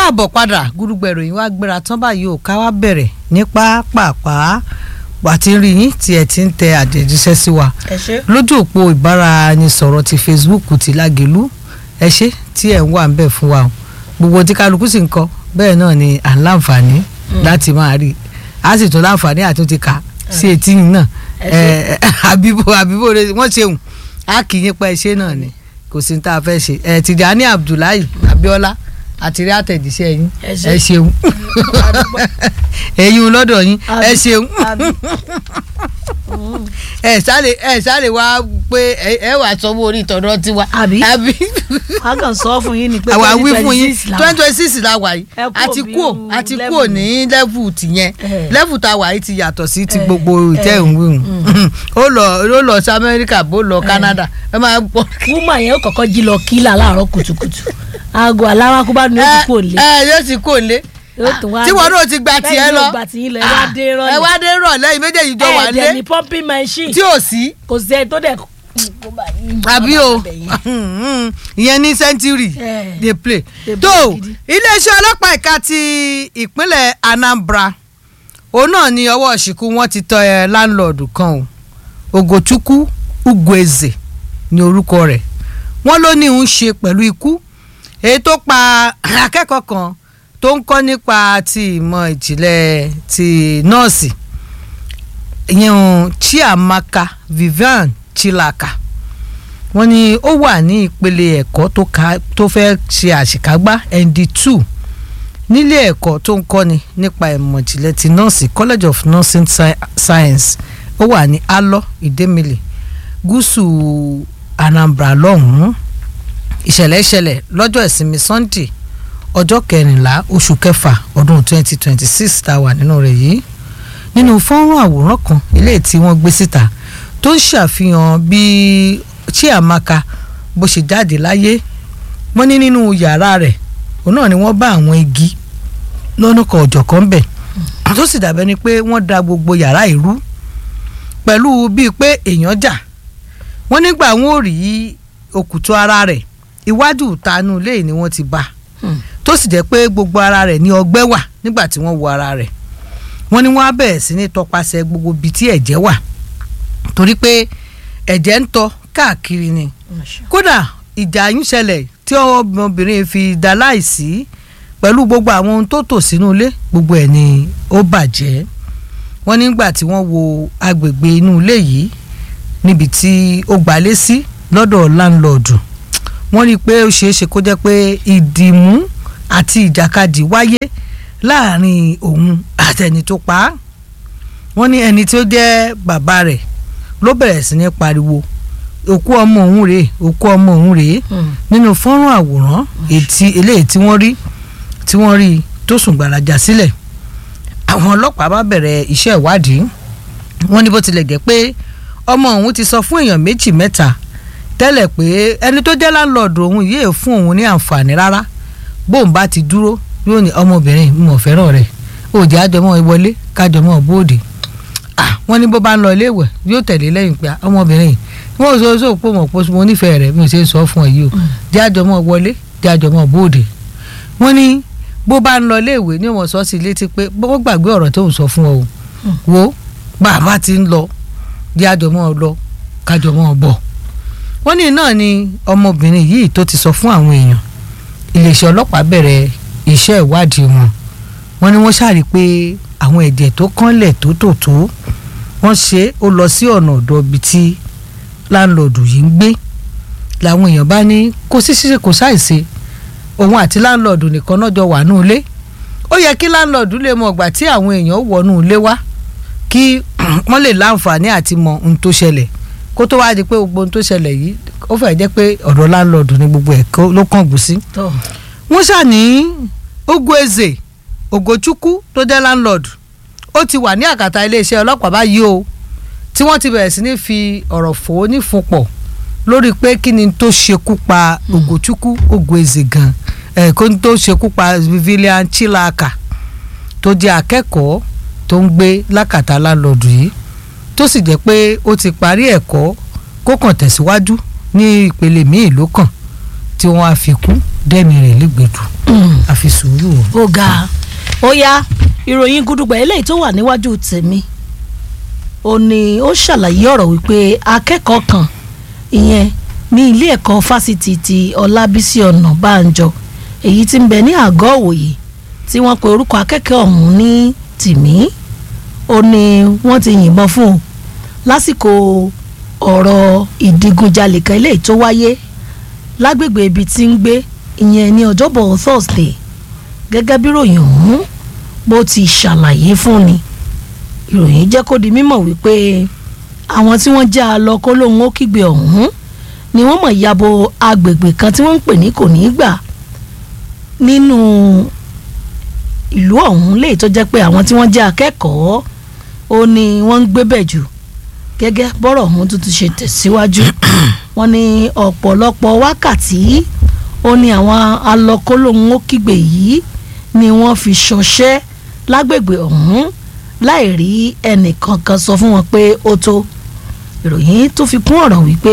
káàbọ̀ padà gúrúgbẹ̀rù yìí wá gbéra tán báyìí ò ká wá bẹ̀rẹ̀ ní pápápá wà tí ń rí yín tí ẹ ti ń tẹ àtẹ̀jíṣẹ́ sí wa ẹ ṣe. lójú òpó ìbáraẹnisọ̀rọ̀ ti Facebook ti Lágelú ẹ ṣé tí ẹ̀ ń wà ń bẹ̀ fún wa o gbogbo tí kálukú sì ń kọ bẹ́ẹ̀ náà ni à ń láǹfààní láti máa rí a sì tún láǹfààní àti ti kà sí etí yìí náà Ẹ àbíbò àbíbò rẹ wọ́n ṣeun a kì í yín pa ẹṣẹ́ náà ni kò sí ní tá a fẹ́ ṣe ẹ Tìjàní Abdullahi Abíọ́lá àti rí àtẹ̀jíṣẹ́ yín Ẹ ṣé. ẹ ṣeun ẹ̀yin lọ́dọ̀ yín ẹ Àbí. ṣeun Àbí. ẹ sáré ẹ sáré wá pé ẹ ẹ wà sanwó orí ìtọ́nà tiwa Àbí. àbí a kàn sọ fún yín ni pé àwa wí fún yín 2026 twenty twenty six la wà yìí Ẹ kúrò àti bí kúò irú àti level kúò ní level tìyẹn Eh. level tá a wà yìí ti yàtọ̀ sí ti Eh, gbogbo eh, ìtẹ́ ìwéhùn ó lọ ó lọ sí Amẹ́ríkà bó lọ Canada ẹ máa bọ̀. woman yẹn ó kọ́kọ́ jí lọ kílà láàárọ̀ kùtùkùtù aago aláwakúbá ni ó ti kò lé ẹ yóò ti kò lé Yóò tún wá tí wọn dé. náà ti gba tiẹ̀ Bẹ́ẹ̀ ni lọ ó gba tiyín lọ, ẹ wá dé rọ̀lẹ́. ẹ wá dé rọ̀lẹ́ yìí méjèèjì jọ wà lé ẹ̀ẹ́dẹ̀ ní pumping machine tí ò sí kò sí ẹ tó dẹ̀ kó bá yín àbí bá o bẹ̀ yín. ìyẹn ní century Eh. dey play Dey tó play gidi. iléeṣẹ́ ọlọ́pàá ẹ̀ka ti ìpínlẹ̀ Anambra òun náà ni ọwọ́ ṣìkú wọn ti tọ́ ẹ láńlọ́ọ̀dù kan o Ogochukwu Ugwueze ní orúkọ rẹ̀ wọ́n ló ní ń ṣe pẹ̀lú ikú èyí tó pa akẹ́kọ̀ọ́ kan tó ń kọ́ nípa ti ìmọ̀ ìjìnlẹ̀ ti nọ́ọ̀sì ìyẹn Chiamaka Vivian Chilaka wọ́n ní ó wà ní ìpele ẹ̀kọ́ tó ka tó fẹ́ ṣe àṣekágbá ND2 nílé ẹ̀kọ́ tó ń kọ́ni nípa ìmọ̀ ìjìnlẹ̀ ti nọ́ọ̀sì College of Nursing Sci- Science ó wà ní Alọ Ìdẹ́mìlì gúúsù Anambra lọ́hùn-ún ìṣẹ̀lẹ̀ ìṣẹ̀lẹ̀ lọ́jọ́ ìsinmi Sunday ọjọ́ kẹrìnlá oṣù kẹfà ọdún 2026 tá a wà nínú rẹ̀ yìí nínú fọ́nrán àwòrán kan eléyìí tí wọ́n gbé síta tó ń ṣàfihàn bí Chiamaka bó ṣe jáde láyé wọ́n ní nínú yàrá rẹ̀ òun náà ni wọ́n bá àwọn igi lọ́nà kan ọ̀jọ̀kan bẹ̀ tó sì dàbẹ́ ni pé wọ́n da gbogbo yàrá ìrú pẹ̀lú bíi pé èèyàn jà wọ́n nígbà wọn ò rí òkùtù ara rẹ̀ iwájú ìtanú ilé ni wọ́n ti bá a Hmm. tó sì jẹ́ pé gbogbo ara rẹ̀ ní ọgbẹ́ wà nígbà tí wọ́n wo ara rẹ̀ wọ́n ní wọ́n á bẹ̀rẹ̀ sí ní tọpasẹ̀ gbogbo ibi tí ẹ̀jẹ̀ wà torí pé ẹ̀jẹ̀ ń tọ káàkiri ni kódà ìjà yín ṣẹlẹ̀ tí ọmọbìnrin fi dá láìsí pẹ̀lú gbogbo àwọn ohun tó tò sínú ilé gbogbo ẹ̀ ni ó bàjẹ́ wọ́n nígbà tí wọ́n wo agbègbè inú ilé yìí níbi tí ó gbalé sí lọ́dọ̀ láńlọ́ọ̀dù wọ́n rí i pé ó ṣeé ṣe kó jẹ́ pé ìdìmú àti ìjàkadì wáyé láàrin òun àtẹni tó pa á wọ́n ní ẹni tí ó jẹ́ bàbá rẹ̀ ló bẹ̀rẹ̀ sí ní pariwo òkú ọmọ òun rèé òkú ọmọ òun rèé Hmm. nínú fọ́nrán àwòrán ètí eléyìí tí wọ́n rí tí wọ́n rí tó sùn gbàràjà sílẹ̀ àwọn ọlọ́pàá bá bẹ̀rẹ̀ iṣẹ́ ìwádìí wọ́n ní bó tilẹ̀ jẹ́ pé ọmọ òun ti sọ fún èèyàn méjì mẹ́ta tẹ́lẹ̀ pé ẹni tó jẹ́ láńlọ́ọ̀dù òun yéé fún òun ní àǹfààní rárá bóun bá ti dúró yóò ní ọmọbìnrin mo fẹ́ràn rẹ̀ òjì àjọmọ́ wọlé kájọmọ́ bóòdì ah wọ́n ní bó bá ń lọ iléèwẹ̀ yóò tẹ̀lé lẹ́yìn pé ah, ọmọbìnrin yìí wọ́n ò sọ sọ pé mo pọ̀ mo nífẹ̀ẹ́ rẹ̀ mi ò ṣe é sọ fún ẹ yìí o jẹ́ àjọmọ́ wọlé jẹ́ àjọmọ́ bóòdì wọ́n ní bó bá ń lọ iléèwé ní wọ́n sọ sí létí pé bó gbàgbé ọ̀rọ̀ tó ń sọ fún ọ o wo bàbá ti ń lọ jẹ́ àjọmọ́ lọ kájọmọ́ bọ̀ wọ́n ní náà ni ọmọbìnrin yìí tó ti sọ fún àwọn èèyàn iléeṣẹ́ ọlọ́pàá bẹ̀rẹ̀ iṣẹ́ ìwádìí wọn wọ́n ní wọ́n ṣàrí pé àwọn ẹ̀jẹ̀ tó kánlẹ̀ tó tò tó wọ́n ṣe é ó lọ sí ọ̀nà ọ̀dọ̀ ibi tí láńlọ́ọ̀dù yìí ń gbé làwọn èèyàn bá ní kò sí ṣíṣe kò ṣàìṣe òun àti láńlọ́ọ̀dù nìkan náà jọ wà nù ilé ó yẹ kí láńlọ́ọ̀dù lè mọ ọgbà tí àwọn èèyàn wọnú ilé wá kí wọ́n lè láǹfààní àti mọ ohun tó ṣẹlẹ̀ kó tó wáá di pé gbogbo ohun tó ṣẹlẹ̀ yìí ó fẹ́ jẹ́ pé ọ̀dọ̀ láńlọ́ọ̀dù ni gbogbo ẹ̀ kó- ló kàn gùn sí tó wọ́n ṣàní Ugwueze Ogochukwu tó jẹ́ landlord ó ti wà ní àkàtà iléeṣẹ́ ọlọ́pàá báyìí o tí wọ́n ti bẹ̀rẹ̀ sí ní fi ọ̀rọ̀ fò ó ní fúnpọ̀ lórí pé kí ni tó ṣekú pa Ogochukwu Ugwueze gan ẹ̀ kó ní tó ṣekú pa Vivian Chilaka tó jẹ́ akẹ́kọ̀ọ́ tó ń gbé lákàtà landlord yìí tó sì jẹ́ pé ó ti parí ẹ̀kọ́ kó kàn tẹ̀síwájú ní ìpele míì ló kàn tí wọ́n á fi kú dẹ́mi rẹ̀ légbèdù àfi sùúrù o. ó ga ó yá ìròyìn gúdúgbà eléyìí tó wà níwájú tèmi ó ní ó ṣàlàyé ọ̀rọ̀ wípé akẹ́kọ̀ọ́ kan ìyẹn ní ilé ẹ̀kọ́ fásitì ti ọlábísí ọ̀nàbànjọ èyí tí ń bẹ ní àgọ́ òwòye tí wọ́n pe orúkọ akẹ́kọ̀ọ́ ọ̀hún ní tìmí ó ní wọ́n ti yìnbọn fún un lásìkò ọ̀rọ̀ ìdigunjalè kan eléyìí tó wáyé lágbègbè ibi tí ń gbé ìyẹn ní ọjọ́bọ̀ thursday gẹ́gẹ́ bí ròyìn ọ̀hún bó ti ṣàlàyé fún ni ìròyìn jẹ́ kó di mímọ̀ wípé àwọn tí wọ́n já a lọ kó lóun ó kígbe ọ̀hún ni wọ́n mọ̀ yabo agbègbè kan tí wọ́n ń pè ní kò ní gbà nínú ìlú ọ̀hún léyìí tó jẹ́ pé àwọn tí wọ́n jẹ́ akẹ́kọ̀ọ́ ó ní wọ́n ń gbé bẹ̀ jù gẹ́gẹ́ bọ́rọ̀ ọ̀hún tuntun ṣe tẹ̀síwájú wọ́n ní ọ̀pọ̀lọpọ̀ wákàtí ó ní àwọn alọ́kólóhùn ó kígbe yìí ni wọ́n fi ṣọṣẹ́ lágbègbè ọ̀hún láì rí ẹnìkankan sọ fún wọn pé ó tó ìròyìn tó fi kún ọ̀rọ̀ wípé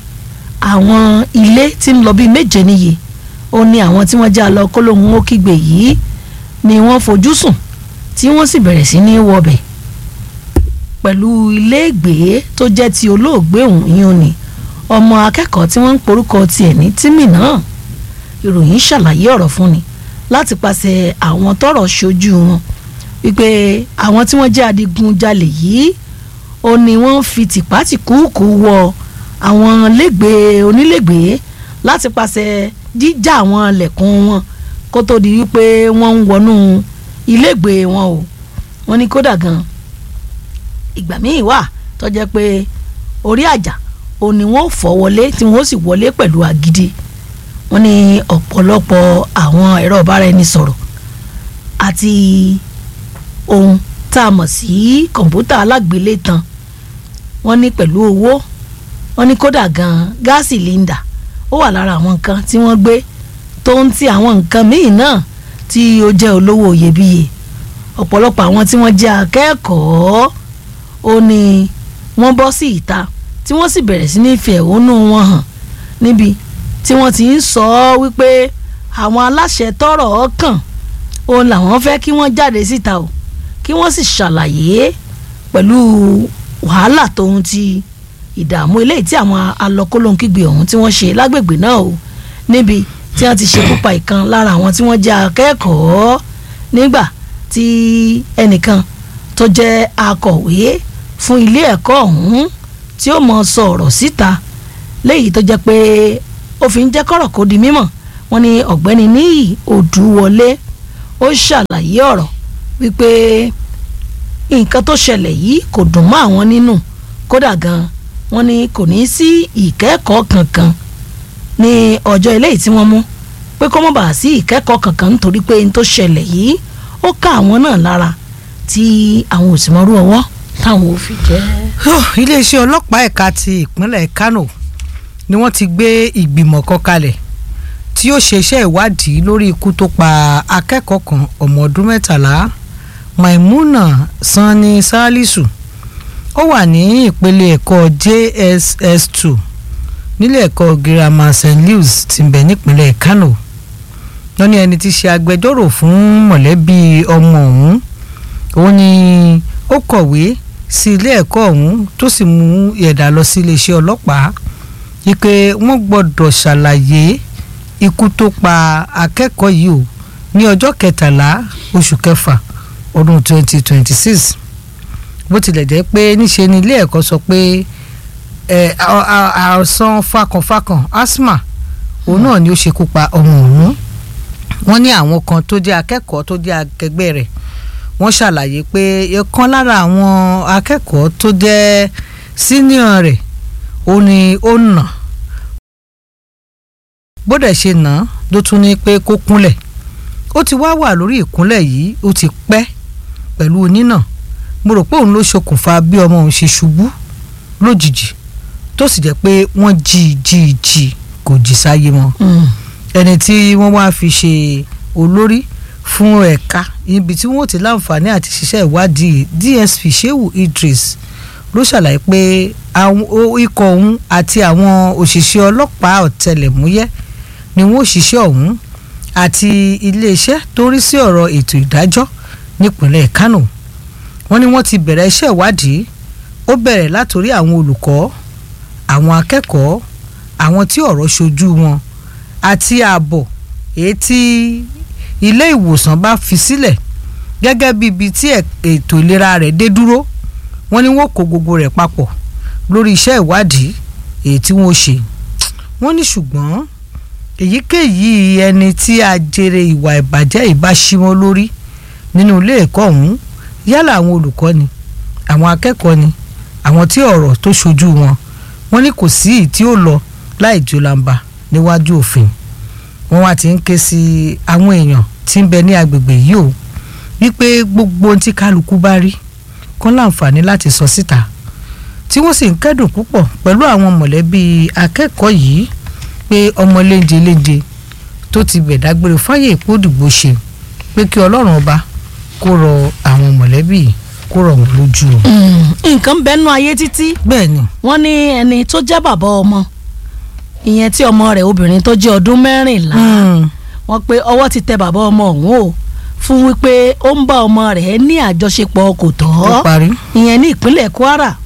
àwọn ilé tí ń lọ bíi méje níye ó ní àwọn tí wọ́n jẹ́ alọ́kólóhùn ó kígbe yìí ni wọ́n fojú sùn tí wọ́n sì bẹ̀rẹ̀ sí ní wọbẹ̀ pẹ̀lú iléègbé tó jẹ́ ti olóògbé òun yín ni ọmọ akẹ́kọ̀ọ́ tí wọ́n ń porúkọ tiẹ̀ ní tímì náà ìròyìn ṣàlàyé ọ̀rọ̀ fún ni láti pàṣẹ àwọn tọ́rọ̀ ṣojú wọn wípé àwọn tí wọ́n jẹ́ adigunjalè yìí ó ní wọ́n fi tìpátìkúùkù wọ àwọn lẹ́gbẹ̀ẹ́ onílẹ̀gbẹ̀ẹ́ láti pàṣẹ jíjà àwọn lẹ̀kùn wọn kó tó di wípé wọ́n ń wọnú ilégbèé wọn o wọ́n ní kódà gan ìgbà míì wà tó jẹ́ pé orí àjà ò ní wọ́n fọ́ wọlé tí wọ́n sì wọlé pẹ̀lú agídí wọ́n ní ọ̀pọ̀lọpọ̀ àwọn ẹ̀rọ ìbáraẹnisọ̀rọ̀ àti ohun tá a mọ̀ sí kọ̀ǹpútà alágbélétan wọ́n ní pẹ̀lú owó wọ́n ní kódà gan gáàsì líńdà ó wà lára àwọn nǹkan tí wọ́n gbé tó ń ti àwọn nǹkan míì náà tí ó jẹ́ olówó iyebíye ọ̀pọ̀lọpọ̀ àwọn tí wọ́n jẹ́ akẹ́kọ̀ọ́ ó ní wọ́n bọ́ sí ìta tí wọ́n sì bẹ̀rẹ̀ sí ní fi ẹ̀hónú wọn hàn níbi tí wọ́n ti ń sọ ọ́ wípé àwọn aláṣẹ tọ́rọ̀ kàn òun làwọn fẹ́ kí wọ́n jáde síta o kí wọ́n sì ṣàlàyé pẹ̀lú wàhálà tóun ti ìdààmú eléyìí tí àwọn alọ́kólóńkígbe ọ̀hún tí wọ́n ṣe lágbègbè náà o níbi tí wọ́n ti ṣekú pa ìkan lára àwọn tí wọ́n jẹ́ akẹ́kọ̀ọ́ nígbà tí ẹnìkan tó jẹ́ akọ̀wé fún ilé ẹ̀kọ́ ọ̀hún tí ó mọ sọ ọ̀rọ̀ síta léyìí tó jẹ́ pé ó fi ń jẹ́ kọ́rọ̀ kó di mímọ̀ wọ́n ní ọ̀gbẹ́ni níyì òdùwọlé ó ṣàlàyé ọ̀rọ̀ wípé nǹkan tó ṣẹlẹ̀ yìí kò dùn mọ́ àwọn nínú kódà gan wọ́n ní kò ní sí ìkẹ́kọ̀ọ́ kankan ní ọjọ́ eléyìí tí wọ́n mú pé kó má bàa sí ìkẹ́kọ̀ọ́ kankan nítorí pé n tó ṣẹlẹ̀ yìí ó ká àwọn náà lára tí àwọn ò sì mọrú ọwọ́ táwọn ò fi jẹ́. iléeṣẹ́ ọlọ́pàá ẹ̀ka ti ìpínlẹ̀ Kano ni wọ́n ti gbé ìgbìmọ̀ kan kalẹ̀ tí yóò ṣe iṣẹ́ ìwádìí lórí ikú tó pa akẹ́kọ̀ọ́ kan ọmọ ọdún mẹ́tàlá Maimuna Sani Salisu ó wà ní ìpele ẹ̀kọ́ JSS2 nílé ẹ̀kọ́ girama St. Louis tí ń bẹ nípínlẹ̀ Kano wọ́n ní ẹni tí ṣe agbẹjọ́rò fún mọ̀lẹ́bí ọmọ ọ̀hún òun ni ó kọ̀wé sí ilé ẹ̀kọ́ ọ̀hún tó sì mú ẹ̀dà lọ sí iléeṣẹ́ ọlọ́pàá wípé wọ́n gbọ́dọ̀ ṣàlàyé ikú tó pa akẹ́kọ̀ọ́ yìí o ní ọjọ́ kẹtàlá oṣù kẹfà ọdún 2026 bó tilẹ̀ jẹ́ pé níṣe ni ilé ẹ̀kọ́ sọ pé àìsàn fakànfakàn asthma òun náà ni ó ṣekú pa ọmọ ọ̀hún wọ́n ní àwọn kan tó jẹ́ akẹ́kọ̀ọ́ tó jẹ́ akẹgbẹ́ rẹ̀ wọ́n ṣàlàyé pé ọ̀kan lára àwọn akẹ́kọ̀ọ́ tó jẹ́ senior rẹ̀ ó ní ó nà bó dẹ̀ ṣe nà án ló tún ní pé kó kúnlẹ̀ ó ti wá wà lórí ìkúnlẹ̀ yìí ó ti pẹ́ pẹ̀lú onínà mo rò pé òun ló ṣokùnfà bí ọmọ òun ṣe ṣubú lójijì tó sì jẹ́ pé wọ́n jí jí jí kò jí sáyé mọ́ ẹni tí wọ́n wá fi ṣe olórí fún ẹ̀ka ibi tí wọ́n ti láǹfààní àti ṣiṣẹ́ ìwádìí DSP Shehu Idris ló ṣàlàyé pé ikọ̀ ọ̀hún àti àwọn òṣìṣẹ́ ọlọ́pàá ọ̀tẹlẹ̀múyẹ́ ni wọ́n ṣiṣẹ́ ọ̀hún àti iléeṣẹ́ tó rí sí ọ̀rọ̀ ètò ìdájọ́ nípínlẹ̀ Kánò wọ́n ní wọ́n ti bẹ̀rẹ̀ iṣẹ́ ìwádìí ó bẹ̀rẹ̀ látòrí àwọn olùkọ́ àwọn akẹ́kọ̀ọ́ àwọn tí ọ̀rọ̀ ṣojú wọn àti ààbọ̀ èyí tí ilé ìwòsàn bá fi sílẹ̀ gẹ́gẹ́ bí ibi tí ètò ìlera rẹ̀ dé dúró wọ́n ní wọ́n kó gbogbo rẹ̀ papọ̀ lórí iṣẹ́ ìwádìí èyí tí wọ́n ṣe wọ́n ní ṣùgbọ́n èyíkéyìí ẹni tí a jèrè ìwà ìbàjẹ́ ìbáṣímọ́ lórí nínú ilé ẹ̀kọ́ ọ̀hún yálà àwọn olùkọ́ ni àwọn akẹ́kọ̀ọ́ ni àwọn tí ọ̀rọ̀ tó ṣojú wọn wọ́n ní kò sí ì tí ó lọ láì jólamba níwájú òfin wọ́n wá ti ń ké sí àwọn èèyàn tí ń bẹ ní agbègbè yìí o wípé gbogbo ohun tí kálukú bá rí kán láǹfààní láti sọ síta tí wọ́n sì ń kẹ́dùn púpọ̀ pẹ̀lú àwọn mọ̀lẹ́bí akẹ́kọ̀ọ́ yìí pé ọmọ léńje léńje tó ti bẹ̀ dágbére fáyé ìpódìgbò ṣe pé kí ọlọ́run ọba kó rọ àwọn mọ̀lẹ́bí yìí kó rọ̀ wọ́n lójú o. nǹkan bẹ́nu ayé títí bẹ́ẹ̀ ni wọ́n ní ẹni tó jẹ́ bàbá ọmọ ìyẹn tí ọmọ rẹ̀ obìnrin tó jẹ́ ọdún mẹ́rìnlá wọ́n pé ọwọ́ ti tẹ bàbá ọmọ ọ̀hún o fún wípé ó ń bá ọmọ rẹ̀ ní àjọṣepọ̀ kò ó tọ́ parí. ìyẹn ní ìpínlẹ̀ Kwara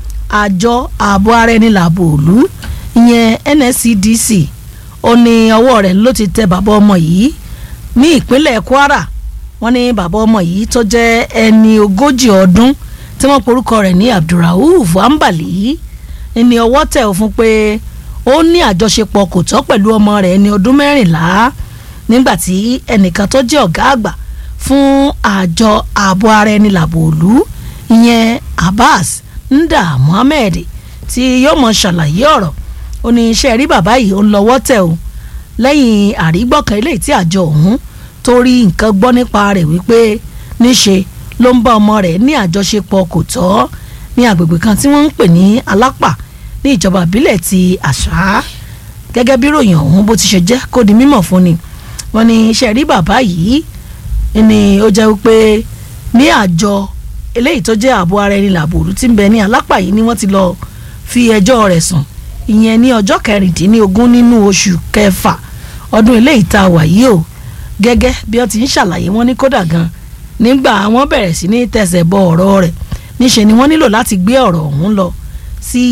àjọ ààbò ara ẹni làbò òlu ìyẹn NSCDC ó ní ọwọ́ rẹ̀ ló ti tẹ bàbá ọmọ yìí ní ìpínlẹ̀ Kwara wọ́n ní bàbá ọmọ yìí tó jẹ́ ẹni ogójì ọdún tí wọ́n porúkọ rẹ̀ ní Abdulrauf Ambali ní ọwọ́ tẹ̀ ọ́ fún pé ó ní àjọṣepọ̀ kò tọ́ pẹ̀lú ọmọ rẹ̀ ẹni ọdún mẹ́rìnlá nígbà tí ẹnìkan tó jẹ́ ọ̀gá àgbà fún àjọ ààbò ara ẹni làbò òlu ìyẹn Abbas Nda Muhammed tí yóò mọ ṣàlàyé ọ̀rọ̀ ó ní iṣẹ́ rí bàbá yìí ó ń lọ́wọ́ tẹ̀ o lẹ́yìn àrígbọ́kàn eléyìí tí àjọ ọ̀hún torí nǹkan gbọ́ nípa rẹ̀ wípé níṣe ló ń bá ọmọ rẹ̀ ní àjọṣepọ̀ kò tọ́ ní agbègbè kan tí wọ́n ń pè ní alápà ní ìjọba ìbílẹ̀ ti àṣà gẹ́gẹ́ bí ròyìn ọ̀hún bó ti ṣe jẹ́ kó di mímọ̀ fún ni wọ́n ní iṣẹ́ rí bàbá yìí ni ó jẹ́ wípé ní àjọ eléyìí tó jẹ́ ààbò ara ẹni làbòrú tí ń bẹ ní alápà yìí ni wọ́n ti lọ fi ẹjọ́ rẹ̀ sùn ìyẹn ní ọjọ́ kẹrìndínlógún nínú oṣù kẹfà ọdún eléyìí tá a wà yìí o gẹ́gẹ́ bí wọ́n ti ń ṣàlàyé wọn ní kódà gan nígbà wọ́n bẹ̀rẹ̀ sí ní tẹ̀sẹ̀ bọ ọ̀rọ̀ rẹ̀ níṣe ni wọ́n nílò láti gbé ọ̀rọ̀ ọ̀hún lọ sí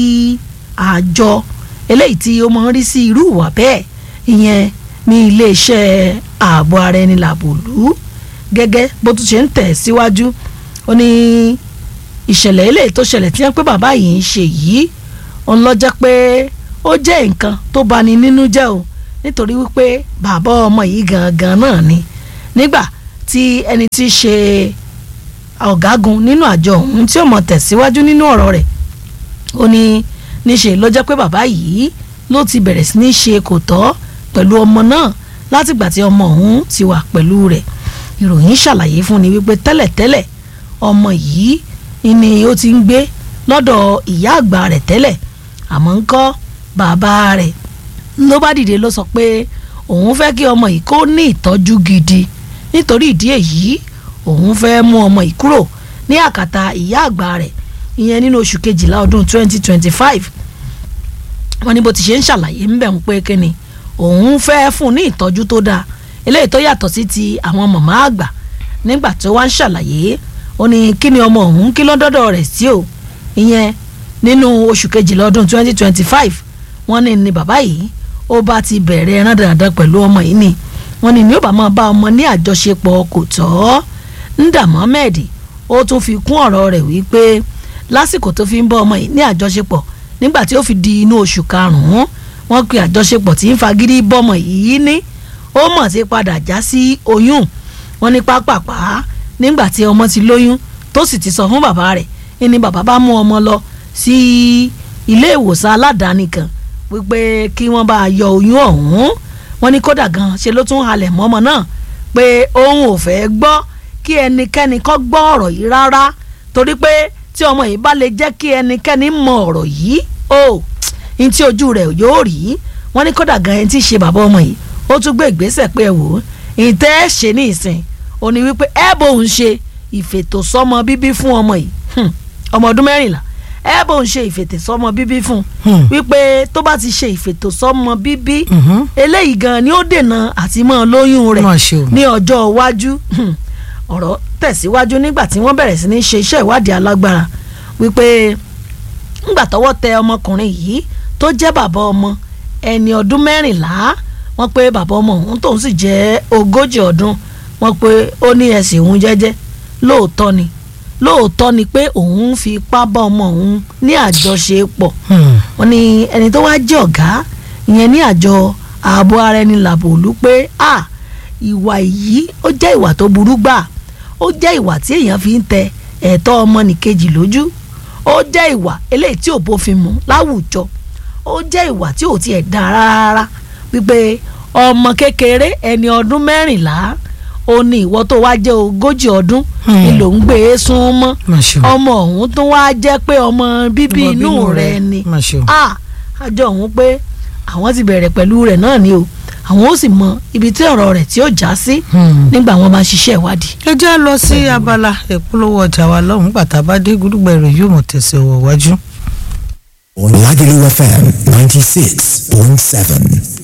àjọ eléyìí tí ó máa ń rí sí irú ìwà bẹ́ẹ̀ ìyẹn ní iléeṣẹ́ ààbò ara ẹni làbòlú gẹ́gẹ́ bó tún ṣe ń tẹ̀ síwájú ó ní ìṣẹ̀lẹ̀ eléyìí tó ṣẹlẹ̀ tí wọ́n pé bàbá yìí ń ṣe yìí òun lọ jẹ́ pé ó jẹ́ nǹkan tó bani nínú jẹ́ o nítorí wípé bàbá ọmọ yìí gangan náà ni nígbà tí ẹni tí í ṣe ọ̀gágun nínú àjọ ọ̀hún tí ó mọ̀ tẹ̀síwájú nínú ọ̀rọ̀ rẹ̀ ó ní níṣe ló jẹ́ pé bàbá yìí ló ti bẹ̀rẹ̀ sí ní ṣe kò tọ́ pẹ̀lú ọmọ náà látìgbà tí ọmọ ọ̀hún ti wà pẹ̀lú rẹ̀ ìròyìn ṣàlàyé fún ni wípé tẹ́lẹ̀tẹ́lẹ̀ ọmọ yìí ni ó ti ń gbé lọ́dọ̀ ìyá àgbà rẹ̀ tẹ́lẹ̀ àmọ́ ń kọ́ bàbá rẹ̀ ló bá dìde ló sọ pé òun fẹ́ kí ọmọ yìí kó ní ìtọ́jú gidi nítorí ìdí èyí òun fẹ́ mú ọmọ yìí kúrò ní àkàtà ìyá àgbà rẹ̀ ìyẹn nínú oṣù kejìlá ọdún 2025 wọ́n ní bó ti ṣe ń ṣàlàyé ń bẹ̀ ń pé kíni òun fẹ́ fún un ní ìtọ́jú tó dáa eléyìí tó yàtọ̀ sí ti àwọn màmá àgbà nígbà tó wá ń ṣàlàyé ó ní kí ni ọmọ òun kí lọ́dọ́dọ̀ rẹ̀ sí o ìyẹn nínú oṣù kejìlá ọdún 2025 wọ́n ní ní bàbá yìí ó bá ti bẹ̀rẹ̀ ẹran dandan pẹ̀lú ọmọ yìí ni wọ́n ní ní ó bá máa bá ọmọ ní àjọṣepọ̀ kò tọ́ Nda Mohammed ó tún fi kún ọ̀rọ̀ rẹ̀ wípé lásìkò tó fi ń bá ọmọ yìí ní àjọṣepọ̀ nígbà tí ó fi di inú oṣù karùn-ún wọ́n pe àjọṣepọ̀ tí ń fagídí bọ́mọ yìí ní ó mọ̀ sí padà já sí oyún wọ́n ní pápápá nígbà tí ọmọ ti lóyún tó sì ti sọ fún bàbá rẹ̀ ní bàbá bá mú ọmọ lọ sí ilé ìwòsàn aládàáni kan wípé kí wọ́n bá yọ oyún ọ̀hún wọ́n ní kódà gan ṣe ló tún halẹ̀ mọ́ ọmọ náà pé òun ò fẹ́ gbọ́ kí ẹnikẹ́ni kọ́ gbọ́ ọ̀rọ̀ yìí rárá torí pé tí ọmọ yìí bá lè jẹ́ kí ẹnikẹ́ni mọ ọ̀rọ̀ yìí o ní tí ojú rẹ̀ yóò rí wọ́n ní kódà gan ẹni tí í ṣe bàbá ọmọ yìí ó tún gbé ìgbésẹ̀ pé ẹ wò ó ìtẹ́ ẹ ṣe ní ìsìn ó ní wípé ẹ bóun ṣe ìfètòsọ́mọ bíbí fún ọmọ yìí ọmọ ọdún mẹ́rìnlá ẹ bó ń ṣe ìfètòsọ́mọ bíbí fún Hmm. un wípé tó bá ti ṣe ìfètòsọ́mọ bíbí Mhm. eléyìí gan ni ó dènà àti mọ́ lóyún rẹ̀ Má ṣe o. ní ọjọ́ iwájú Hmm. ọ̀rọ̀ tẹ̀síwájú nígbà tí wọ́n bẹ̀rẹ̀ sí ní ṣe iṣẹ́ ìwádìí alágbára wípé ńgbà tọ́wọ́ tẹ ọmọkùnrin yìí tó jẹ́ bàbá ọmọ ẹni ọdún mẹ́rìnlá wọ́n pé bàbá ọmọ òun tóun sì jẹ́ ogójì ọdún wọ́n pé ó ní ẹ̀sìn òun jẹ́jẹ́ lóòótọ́ ni lóòótọ́ ni pé òun ń fi ipá bá ọmọ òun ní àjọṣepọ̀ Hmm. wọ́n ní ẹni tó wá jẹ́ ọ̀gá ìyẹn ní àjọ ààbò ara ẹni làbò òlu pé a ìwà yìí ó jẹ́ ìwà tó burú gbà ó jẹ́ ìwà tí èèyàn fi ń tẹ ẹ̀tọ́ ọmọnìkejì lójú ó jẹ́ ìwà eléyìí tí ò bófin mu láwùjọ ó jẹ́ ìwà tí ò tiẹ̀ dá rárá wípé ọmọ kékeré ẹni ọdún mẹ́rìnlá ó ní ìwọ tó wá jẹ́ ogójì ọdún Hmm. ni ló ń gbé e sún mọ́ Má ṣe o. ọmọ ọ̀hún tó wá jẹ́ pé ọmọ bíbí Ọmọ inú bínú rẹ rẹ. ni Má ṣe o. a àjọ ọ̀hún pé àwọn ti bẹ̀rẹ̀ pẹ̀lú rẹ̀ náà ni o àwọn ó sì mọ ibi tí ọ̀rọ̀ rẹ̀ tí ó já sí Hmm. nígbà wọn bá ṣiṣẹ́ ìwádìí. ẹ jẹ́ lọ sí abala ìpolówó ọjà wa lọ́hùn-ún bàtà bá dé gúdúgbà ìròyìn yóò mọ̀ tẹ̀sẹ̀ wọ̀ wájú. on Lagelu FM 96.7.